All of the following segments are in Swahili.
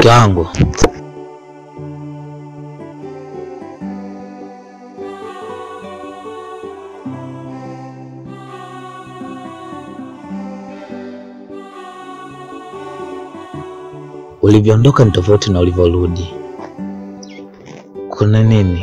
Mke wangu, ulivyoondoka ni tofauti na ulivyorudi. Kuna nini?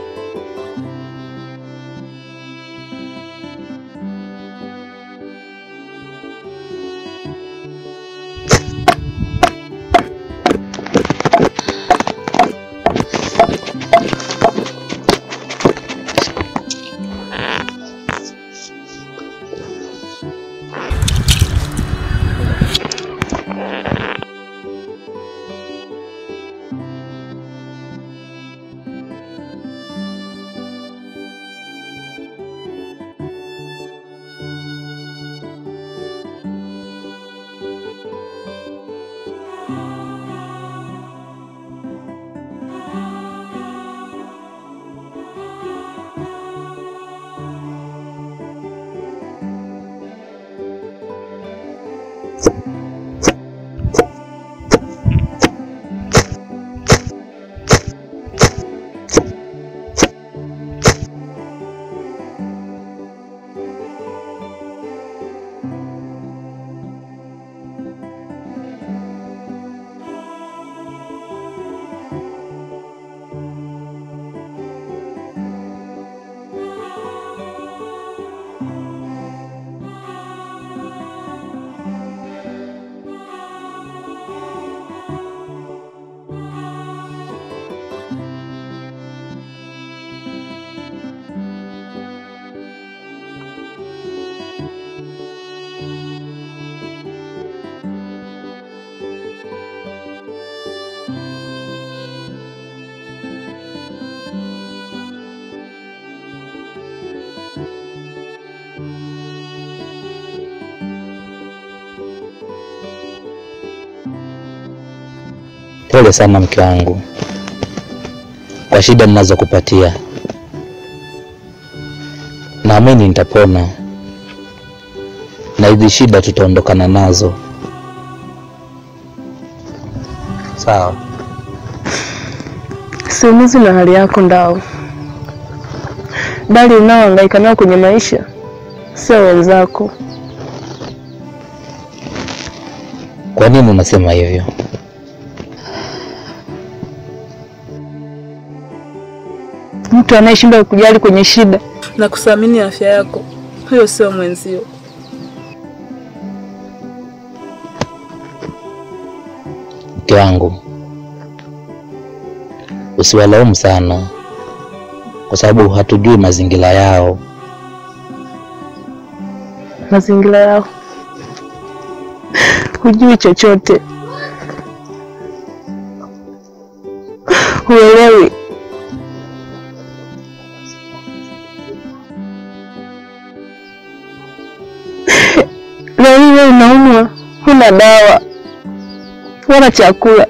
Pole sana mke wangu kwa shida ninazokupatia. Naamini nitapona na hizi shida tutaondokana nazo. Sawa. Siumizi na hali yako Ndao, bali unaohangaika nao kwenye maisha sio wenzako. Kwa nini unasema hivyo? Mtu anayeshindwa kujali kwenye shida na kuthamini afya yako, huyo sio mwenzio. Mke wangu, usiwalaumu sana, kwa sababu hatujui mazingira yao. Mazingira yao hujui chochote, huelewi. Leo hii wewe unaumwa, huna dawa wala chakula,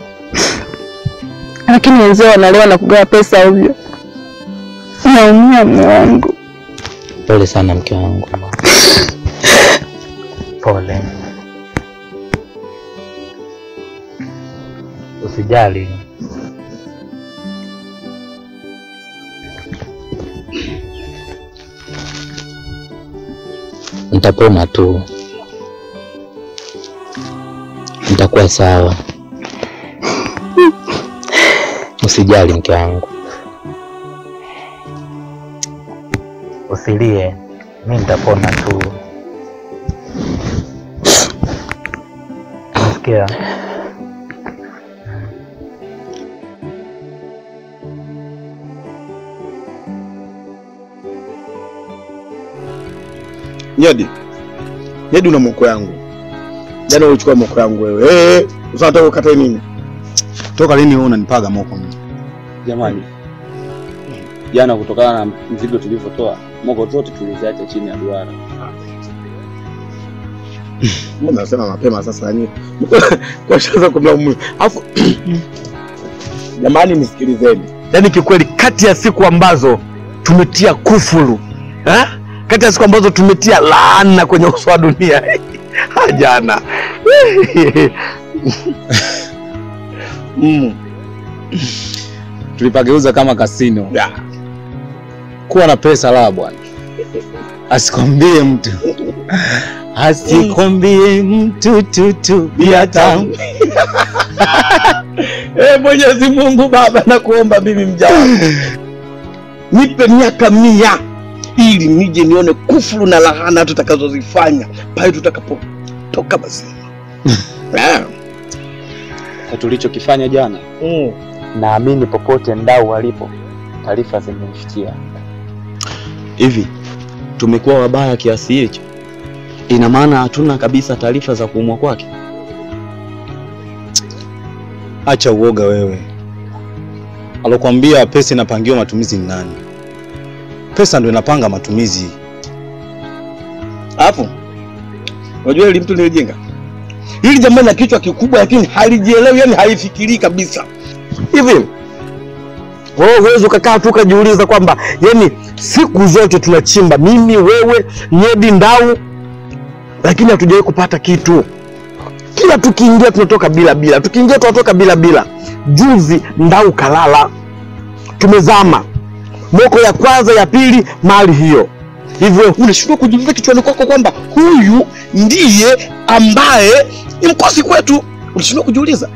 lakini wenzao wanalewa na kugawa pesa ovyo. Naumia mume wangu. Pole sana mke wangu, pole. Usijali, nitapona tu, nitakuwa sawa. Usijali mke wangu, usilie, mi nitapona tu. Nasikia Nyadi, Nyadi, una moko yangu. Jana ulichukua moko yangu wewe. Eh, unataka ukatae nini? Toka lini wewe unanipaga moko mimi? Jamani, jana kutokana na mzigo tulivyotoa, moko zote tuliziacha chini ya duara. Mbona nasema mapema sasa yani? Kwa sasa kumlaumu. Alafu jamani, nisikilizeni. Yaani kikweli, kati ya siku ambazo tumetia kufuru eh? kati ya siku ambazo tumetia laana kwenye uso wa dunia ha, jana Mm. tulipageuza kama kasino. Ya. Kuwa na pesa la bwana, asikwambie mtu, asikwambie mtu tutu bia tamu. Eh, Mwenyezi Mungu Baba, nakuomba mimi mja wako, nipe miaka mia ili nije nione kufuru na lahana tutakazozifanya pale tutakapotoka mazima. Eh. Kwa tulichokifanya jana, Mm. naamini popote ndau walipo taarifa zimemfikia. Hivi tumekuwa wabaya kiasi hicho? Ina maana hatuna kabisa taarifa za kuumwa kwake? Acha uoga wewe. Alokuambia pesa inapangiwa matumizi ni nani? Pesa ndio inapanga matumizi. Alafu unajua hili mtu nilijenga hili jamaa na kichwa kikubwa, lakini halijielewi, yani halifikirii kabisa. hivi wewe huwezi ukakaa tu ukajiuliza kwamba yani siku zote tunachimba mimi wewe nyedi ndau lakini hatujawahi kupata kitu kila tukiingia tunatoka bila bila tukiingia tunatoka bila bila juzi ndau kalala tumezama moko ya kwanza ya pili mali hiyo hivyo Unashindwa kujiuliza kichwani kwako kwamba huyu ndiye ambaye ni mkosi kwetu. Unashindwa kujiuliza.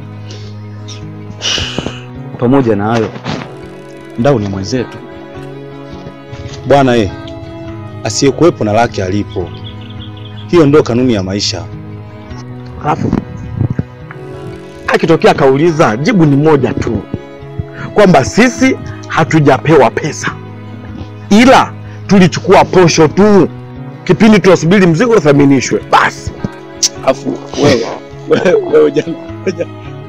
Pamoja na hayo, Ndau ni mwenzetu. Bwana eh, asiyekuwepo na lake alipo. Hiyo ndio kanuni ya maisha. Alafu akitokea akauliza, jibu ni moja tu, kwamba sisi hatujapewa pesa, ila tulichukua posho tu kipindi tunasubiri mzigo uthaminishwe. Basi Afu wewe wewe wewe jana jana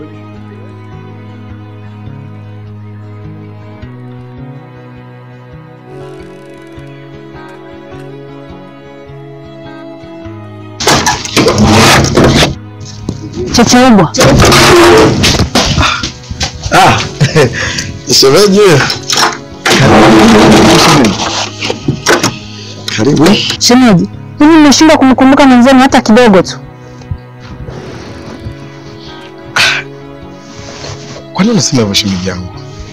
Checheubwa, Ah, shemeji. Karibu. shemeji, hivi mmeshindwa kumkumbuka mwenzenu hata kidogo tu? Kwa nini unasema hivyo shemeji yangu?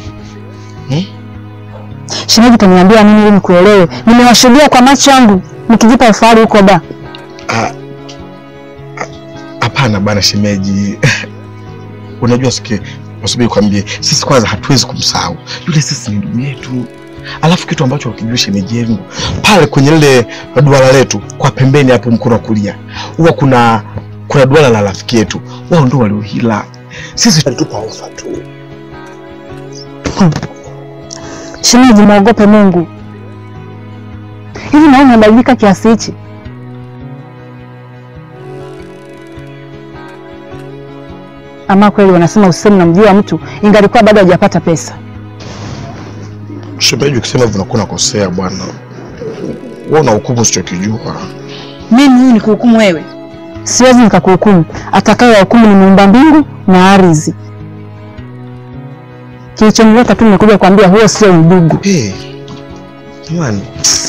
Shemeji, utaniambia nini ili nikuelewe? Nimewashuhudia kwa macho yangu mkijipa ufahari huko da. Ah, ah, Hapana bana shemeji, unajua sikie, nasubiri kwambie, sisi kwanza hatuwezi kumsahau yule, sisi ni ndugu yetu. Alafu kitu ambacho ukijua shemeji yangu, pale kwenye lile duara letu kwa pembeni hapo mkono wa kulia huwa kuna kuna duara la rafiki yetu, wao ndio waliohila, sisi tulitupa ofa tu. Shemeji, mwogope Mungu. Hivi nawe umebadilika kiasi hichi? Ama kweli wanasema usemi namjua mtu ingalikuwa bado hajapata pesa. Shemeji, ukisema hivyo unakuwa unakosea bwana, wewe una hukumu usichokijua. Mimi huyu nikuhukumu wewe? Siwezi nikakuhukumu. Atakaye hukumu ni muumba mbingu na ardhi. Kilichonileta tu nimekuja kuambia huo sio udugu. Hey, jamani,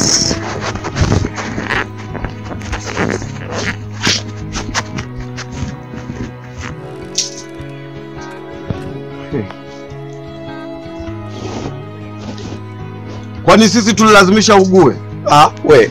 Kwani sisi tulilazimisha ugue? ah, we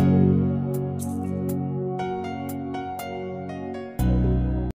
Thank